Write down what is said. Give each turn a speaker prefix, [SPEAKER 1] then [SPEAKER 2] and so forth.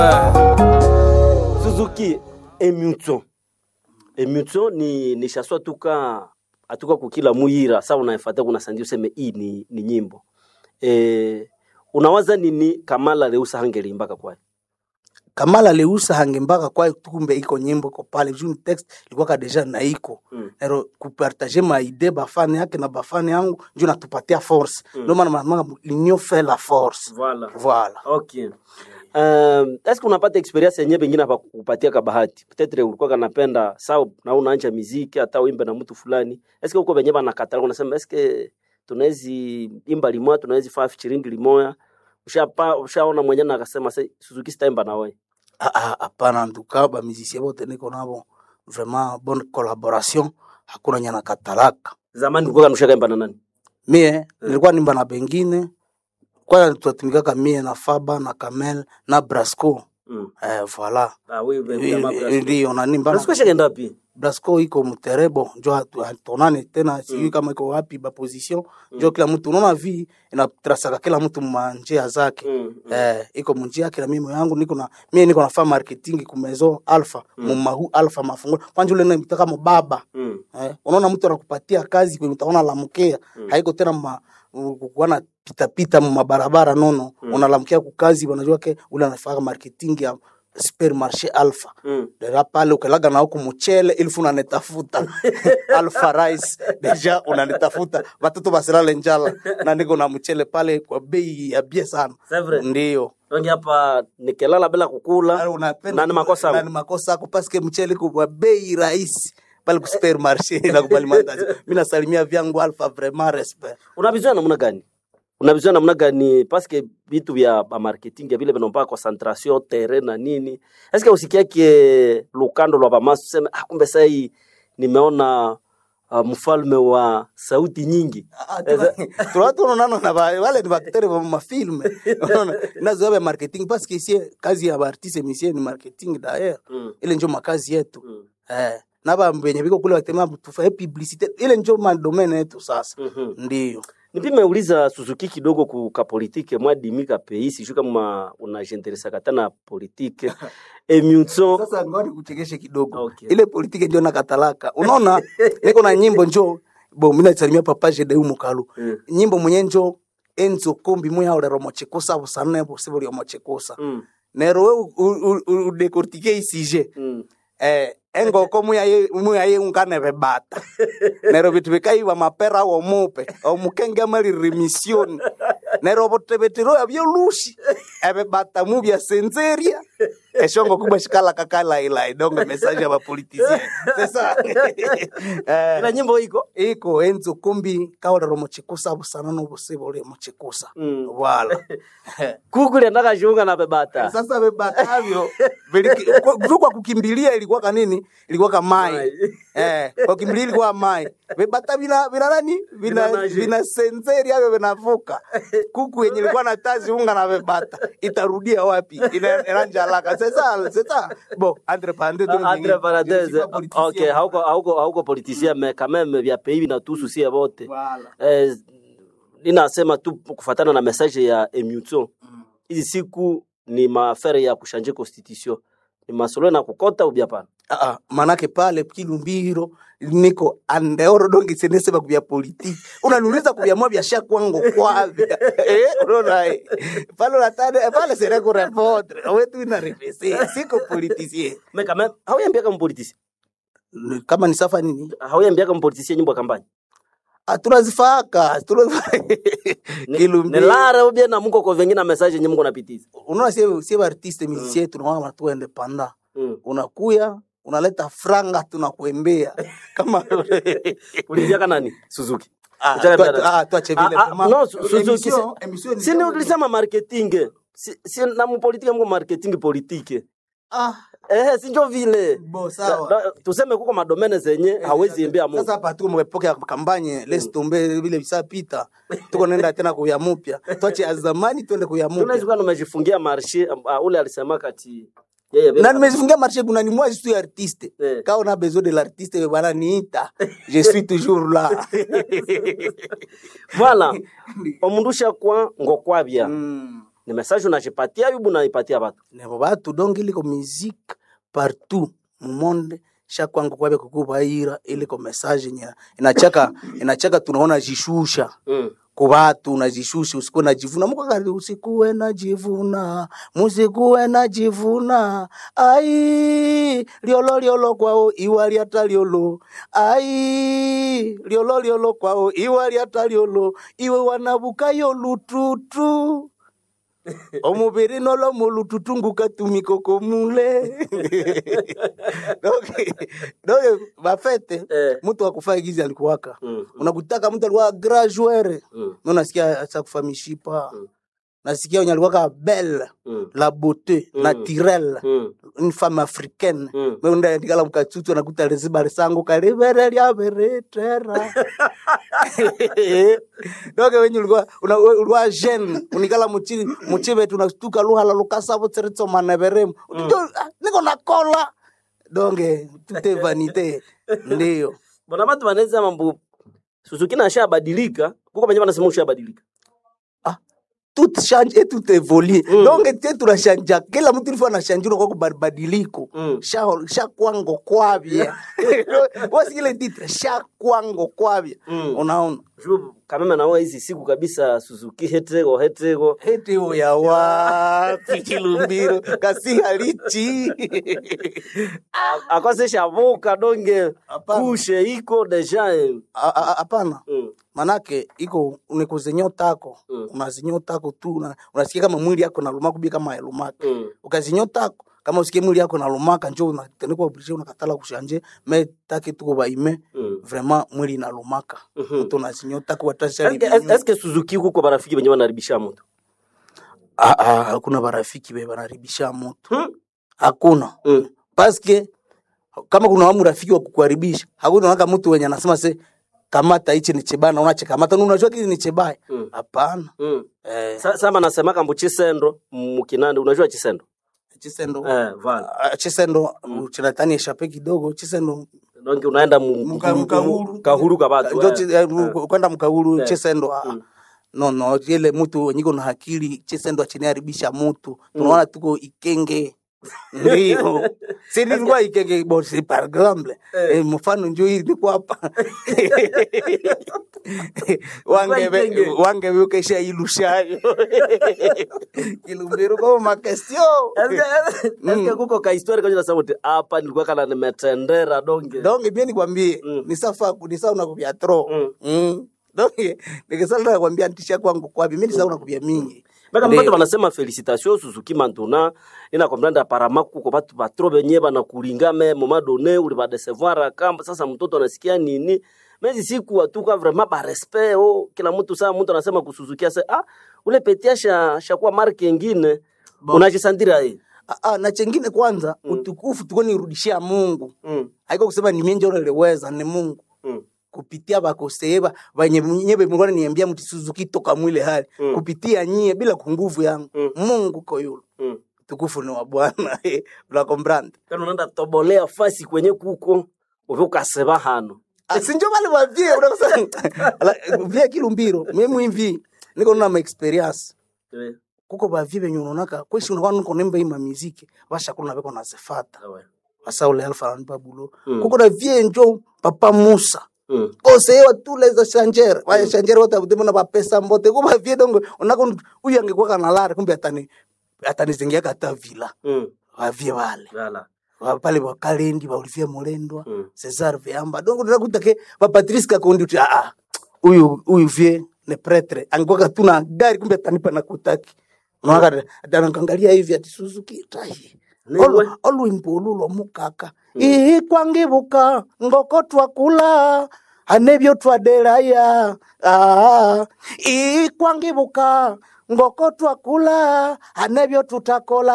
[SPEAKER 1] Suzuki Emutso. Emutso ni ni shaswa tuka atuka kukila muyira sa unaefata kuna sandi useme hii ni, ni nyimbo. Eh unawaza nini Kamala Leusa hangelimbaka kwayo?
[SPEAKER 2] kamala leusa hange mpaka kwa kumbe iko nyimbo iko pale juu text ilikuwa ka deja na iko
[SPEAKER 1] Mm.
[SPEAKER 2] ero kupartage ma idee bafani yake na bafani yangu ndio natupatia force ndio maana mnamanga l'union fait la force
[SPEAKER 1] Voilà.
[SPEAKER 2] voilà
[SPEAKER 1] Okay. Um, eske unapata experience yenyewe pengine hapa kupatia ka bahati peut-être ulikuwa kanapenda sawa na unaanja muziki hata uimbe na mtu fulani eske huko wenyewe banakatala unasema eske tunawezi imba limoya tunawezi faa featuring limoya ushapa ushaona mwenyewe na akasema "Se- Suzuki sitaimba na wewe
[SPEAKER 2] Ah, ah, hapana nduka ba musicien bote niko nabo vraiment bonne collaboration hakuna nyana katalaka
[SPEAKER 1] zamani ulikuwa kanushaka imba na nani
[SPEAKER 2] mie nilikuwa nimba na bengine kwanza tunatumikaka mie na faba na kamel na brasco
[SPEAKER 1] mm.
[SPEAKER 2] eh, voilà
[SPEAKER 1] ah wewe
[SPEAKER 2] ndio nanimba na-
[SPEAKER 1] Brasco shakaenda wapi
[SPEAKER 2] Blasco iko mterebo njo hatu- hatonane tena sijui kama iko wapi ba position njo kila mtu unaona vi inatrasaka kila mtu manjia zake
[SPEAKER 1] Mm,
[SPEAKER 2] eh, iko munjia yake na mimi yangu niko na mimi niko nafanya marketing ku maison alpha mumahu alpha mafungulo kwanja ule naitaka mubaba
[SPEAKER 1] mm.
[SPEAKER 2] eh, unaona mtu anakupatia kazi kwenye utaona lamkea haiko tena ma kuana pita pita mu mabarabara nono unalamkia kukazi wanajua ke ule anafanya marketing ya supermarché alpha
[SPEAKER 1] Mm.
[SPEAKER 2] Dera pale ukalaga na huku mchele ilfu unanitafuta alpha rice deja unanitafuta watoto basilale njala na niko na mchele pale kwa bei ya bie sana
[SPEAKER 1] C'est vrai.
[SPEAKER 2] ndio
[SPEAKER 1] Rangi hapa nikilala bila kukula na ni makosa
[SPEAKER 2] na
[SPEAKER 1] yangu.
[SPEAKER 2] ni makosa yako paske mchele kwa bei rahisi pale ku supermarché na kubali mandazi mimi nasalimia vyangu alpha vraiment respect
[SPEAKER 1] unavizoea namna gani unavizoea namna gani paske vitu vya ba marketing ya vile vinaomba concentration terrain na nini eske usikiake lukando lwa bamasu sema ah, kumbe sasa hii nimeona uh, mfalme wa sauti nyingi
[SPEAKER 2] tunatunonano na ba- wale ni baktere ba mafilme unaona nazoea marketing paske sie kazi ya baartiste misie ni marketing daer
[SPEAKER 1] Mm.
[SPEAKER 2] ile njo makazi yetu
[SPEAKER 1] Mm.
[SPEAKER 2] eh, na ba benye biko kule batema tufae publicite ile njo madomene yetu sasa
[SPEAKER 1] Mhm.
[SPEAKER 2] ndio
[SPEAKER 1] nipime uliza Suzuki kidogo kuka politike mwadimika pei sijui kama unajenteresa kata na politike emutso
[SPEAKER 2] sasa ngoni kuchekeshe kidogo
[SPEAKER 1] Okay.
[SPEAKER 2] ile politike njo nakatalaka unaona niko na nyimbo njo bo mina salimia papa jedeu mukalu
[SPEAKER 1] Mm.
[SPEAKER 2] nyimbo mwenye njo enzo kombi muya olero mochekusa busane bose buli omochekusa
[SPEAKER 1] mm.
[SPEAKER 2] nero we u- u- u- udekortike isije
[SPEAKER 1] mm.
[SPEAKER 2] eh, engoko muyaye muyaye ungane bebata nero bitu bikaiwa mapera wo mupe omukenge mali remisioni nero botebetiro yabyo lushi ebebata mu bya senzeria eshongo kubwa shikala kakala ila idongo message ya bapolitisien sasa eh,
[SPEAKER 1] ila nyimbo iko
[SPEAKER 2] iko enzo kumbi kaolero mochikusa busana nobusebe uli mochikusa
[SPEAKER 1] Mm.
[SPEAKER 2] wala
[SPEAKER 1] kukuli ndakashunga na bebata
[SPEAKER 2] sasa bebatavyo viliki- kwa- juu kwa kukimbilia ilikuwa kanini ilikuwa kamai
[SPEAKER 1] Mai.
[SPEAKER 2] eh, kwa kukimbilia ilikuwa mai vibata vina vina nani vina
[SPEAKER 1] Vinanaje.
[SPEAKER 2] vina senseri avyo vinavuka kuku yenye ilikuwa na tazi unga na vibata itarudia wapi Ina- inanjalaka sasa sasa bo entre parenthèses
[SPEAKER 1] Ah, entre parenthèses ok hauko hauko hauko politicien mais quand même vya pays vinatuhusu sie wote
[SPEAKER 2] Voilà.
[SPEAKER 1] eh, ninasema tu kufatana na message ya emutso hizi siku ni maafere ya kushanje constitution ni masolo na kukota ubya pana
[SPEAKER 2] Ah, ah, manake pale kilumbiro niko andeoro dongi senese bakubya politiki unaniuliza kubyamua byasha kwangu kwavya eh, unaona eh. pale unatane pale sere kurepondre wetu ina refese siko politicien
[SPEAKER 1] mais quand même hauyambiaka mpoliticien
[SPEAKER 2] kama ni safa nini
[SPEAKER 1] hauyambiaka mpoliticien nyimbo ya kampani
[SPEAKER 2] Ah, tunazifaka tunazifaka
[SPEAKER 1] ni
[SPEAKER 2] kilumbiro
[SPEAKER 1] lara ubya na muko ko vengine na message nyimbo mko napitiza
[SPEAKER 2] unaona sie sie artiste musicien tunaona tu independant
[SPEAKER 1] mm.
[SPEAKER 2] unakuya unaleta franga tunakuembea kama
[SPEAKER 1] ulivyaka nani Suzuki
[SPEAKER 2] Ah,
[SPEAKER 1] Uchana
[SPEAKER 2] tua-
[SPEAKER 1] bila-
[SPEAKER 2] ah, tuache vile
[SPEAKER 1] Ah, ah,
[SPEAKER 2] vraiment.
[SPEAKER 1] no, Su- Suzuki,
[SPEAKER 2] Emission- emission ni
[SPEAKER 1] sini
[SPEAKER 2] kama-
[SPEAKER 1] ulisema marketing si, si na mupolitike mko marketing politike
[SPEAKER 2] Ah,
[SPEAKER 1] eh sinjo vile
[SPEAKER 2] bo sawa
[SPEAKER 1] Da- da- tuseme kuko madomene zenye hawezi imbia mu
[SPEAKER 2] sasa hapa tuko mwepoke ya kampanye les tombe vile visapita tuko nenda tena kuya mupya tuache ya zamani twende kuya
[SPEAKER 1] tunaweza
[SPEAKER 2] mupya
[SPEAKER 1] kuwa tumejifungia marshe uh, ule alisema kati yeye
[SPEAKER 2] na nimezifungia marché kuna ni moi je suis artiste
[SPEAKER 1] Eh.
[SPEAKER 2] quand on a besoin de l'artiste bana niita je suis toujours là
[SPEAKER 1] voilà omundu shakwa ngokwabya
[SPEAKER 2] Mm.
[SPEAKER 1] ni message unajipatia yubu unaipatia watu
[SPEAKER 2] nebo batu donc iliko musique partout mu monde shakwangu kwabe kukubaira iliko message nya inachaka inachaka tunaona jishusha
[SPEAKER 1] mm.
[SPEAKER 2] kubatu unajishusha usikuwe najivuna mukakati usikuwe najivuna musikuwe najivuna ai liolo liolo kwao iwa lyata liolo ai liolo liolo kwao iwa lyata liolo iwe wanabukayo lututu omubiri nolo mulututu ngukatumikoko mule donc donc bafete
[SPEAKER 1] Eh.
[SPEAKER 2] mtu akufaa gizi alikuwaka
[SPEAKER 1] Mm.
[SPEAKER 2] unakutaka mtu alikuwa graduere
[SPEAKER 1] Mm.
[SPEAKER 2] mi nasikia asa kufa mishipa
[SPEAKER 1] Mm.
[SPEAKER 2] nasikia wenye alikuwaka belle
[SPEAKER 1] Mm.
[SPEAKER 2] la beauté
[SPEAKER 1] Mm.
[SPEAKER 2] naturelle
[SPEAKER 1] Mm.
[SPEAKER 2] une femme africaine
[SPEAKER 1] Mm.
[SPEAKER 2] meundaendikala mukatutu anakuta liziba lisangu kalivere lyaveretera doke wenye ulikuwa una- we- ulikuwa jeune unikala muchi muchivetu unastuka luhala lukasavo tsiritsomaneveremu niko nakola donge tute vanite ndiyo
[SPEAKER 1] bona batu banaweza mambo suzuki nashabadilika kuko benye banasema ushabadilika
[SPEAKER 2] tout change et tout évolue
[SPEAKER 1] Mm.
[SPEAKER 2] donc te tunashanja kila mtu ilifo anashanjura kwa kubadiliko
[SPEAKER 1] Mm.
[SPEAKER 2] sha sha kwango kwavya wasi ile titre sha kwango kwavya
[SPEAKER 1] Mm.
[SPEAKER 2] unaona
[SPEAKER 1] Ju- kameme nawe hizi siku kabisa suzuki hetego hetego
[SPEAKER 2] heti uya wapi kilumbiro kasi halichi
[SPEAKER 1] akose shavuka donge
[SPEAKER 2] Hapana.
[SPEAKER 1] kushe iko deja eh.
[SPEAKER 2] A- a- hapana
[SPEAKER 1] mm.
[SPEAKER 2] manake iko unikuzinyotako
[SPEAKER 1] Mm.
[SPEAKER 2] unazinyotako tu una- unasikia kama mwili yako nalumaka ubi kama yalumaka
[SPEAKER 1] Mm.
[SPEAKER 2] ukazinyotako kama usikie mwili yako nalumaka njo unatenekwa oblige unakatala kushanje me take tuko baime
[SPEAKER 1] Mm.
[SPEAKER 2] vraiment mwili inalumaka mtu
[SPEAKER 1] Mhm.
[SPEAKER 2] unazinyotako
[SPEAKER 1] Eske- es- eske suzuki kuko barafiki benye banaribisha mutu
[SPEAKER 2] hakuna barafiki be banaribisha moto
[SPEAKER 1] Hmm?
[SPEAKER 2] hakuna
[SPEAKER 1] Mm.
[SPEAKER 2] paske kama kuna wamu rafiki wa kukuharibisha hakuna waka mtu wenye anasema se kamata hichi ni chebana unache kamata na unajua kile ni chebaya
[SPEAKER 1] Mm.
[SPEAKER 2] hapana
[SPEAKER 1] Mm.
[SPEAKER 2] eh,
[SPEAKER 1] Sa- sama nasema kambu chisendo mukinande unajua chisendo
[SPEAKER 2] chisendo
[SPEAKER 1] eh, vala
[SPEAKER 2] Ah, chisendo mm. chinatani eshape kidogo chisendo
[SPEAKER 1] donge unaenda mu-
[SPEAKER 2] Muka-
[SPEAKER 1] mu-
[SPEAKER 2] mukahuru.
[SPEAKER 1] kahuru ka batu
[SPEAKER 2] njo
[SPEAKER 1] eh.
[SPEAKER 2] chi- eh, mu- kwenda mkaulu
[SPEAKER 1] Eh.
[SPEAKER 2] chisendo ah,
[SPEAKER 1] Mm.
[SPEAKER 2] no no ile mtu wenyiko na hakili chisendo achiniharibisha mutu tunaona tuko ikenge ndio si nilikuwa ikenge bosi par exemple eh, mfano njo hii niko hapa wange
[SPEAKER 1] Ikenge.
[SPEAKER 2] wange ukesha ilushayo kilumbiro kwa makestio
[SPEAKER 1] Eske- eske kuko kahistori kwenye nasema uti hapa nilikuwa kana nimetendera donge
[SPEAKER 2] donge pia nikwambie
[SPEAKER 1] Mm.
[SPEAKER 2] ni safa ni sawa unakupia tro
[SPEAKER 1] Mm.
[SPEAKER 2] mm. donge nikisala nakwambia ntisha kwangu kwapi mimi ni sawa unakupia mingi
[SPEAKER 1] Baka
[SPEAKER 2] Ndio.
[SPEAKER 1] mbatu banasema felicitation Suzuki Mantuna ina komprendre apparemment kuko batu batro benye banakulinga me moment donné uli ba décevoir kamba sasa mtoto anasikia nini mezi siku atuka vraiment ba respect oh kila mtu saa mtu anasema kusuzukia sasa ah ule petia sha shakuwa marke nyingine unajisandira hii
[SPEAKER 2] Ah, ah, na chengine kwanza utukufu tuko nirudishia Mungu
[SPEAKER 1] mm.
[SPEAKER 2] haiko kusema ni mimi ndio niliweza ni Mungu
[SPEAKER 1] mm.
[SPEAKER 2] kupitia bakoseeba banye nyebe mlikuwa niambia mti Suzuki toka mwile hali
[SPEAKER 1] Mm.
[SPEAKER 2] kupitia nyie bila kunguvu yangu
[SPEAKER 1] Mm.
[SPEAKER 2] Mungu ko yule
[SPEAKER 1] mm.
[SPEAKER 2] tukufu ni wa Bwana la comprendre
[SPEAKER 1] kana unaenda tobolea fasi kwenye kuko uve ukaseba hano
[SPEAKER 2] sinjo bale bavie unasema Ala, vile kilumbiro mimi hivi niko na experience
[SPEAKER 1] Eh,
[SPEAKER 2] kuko bavie benye unaonaka kweshi unakuwa niko nemba ima muziki basha kuna beko nazifata
[SPEAKER 1] sawa.
[SPEAKER 2] basa ule alfa ni babulo
[SPEAKER 1] Mm.
[SPEAKER 2] kuko na vie njo papa Musa
[SPEAKER 1] mm.
[SPEAKER 2] kosewa tuleza shanjere waya shanjere wote abudemo na pesa mbote kuba vie dongo unako uyu angekuwa kana lare kumbe atani atani zingia kata vila
[SPEAKER 1] mm.
[SPEAKER 2] wavie wale
[SPEAKER 1] Voilà.
[SPEAKER 2] Wa- pale wakalendi wa Olivier Molendwa
[SPEAKER 1] Mm.
[SPEAKER 2] Cesar Veamba dongo ndakuta ke ba Patrice Kakondi uti ah ah uyu uyu vie ne pretre angekuwa katuna gari kumbe atanipa na kutaki Mwaka atanakangalia hivi ati Suzuki tai
[SPEAKER 1] Niwe.
[SPEAKER 2] olwimpululo mukaka ii kwangibuka ngoko twakula anebyo twadelaya ah, ii kwangibuka ngoko twakula anebyo tutakola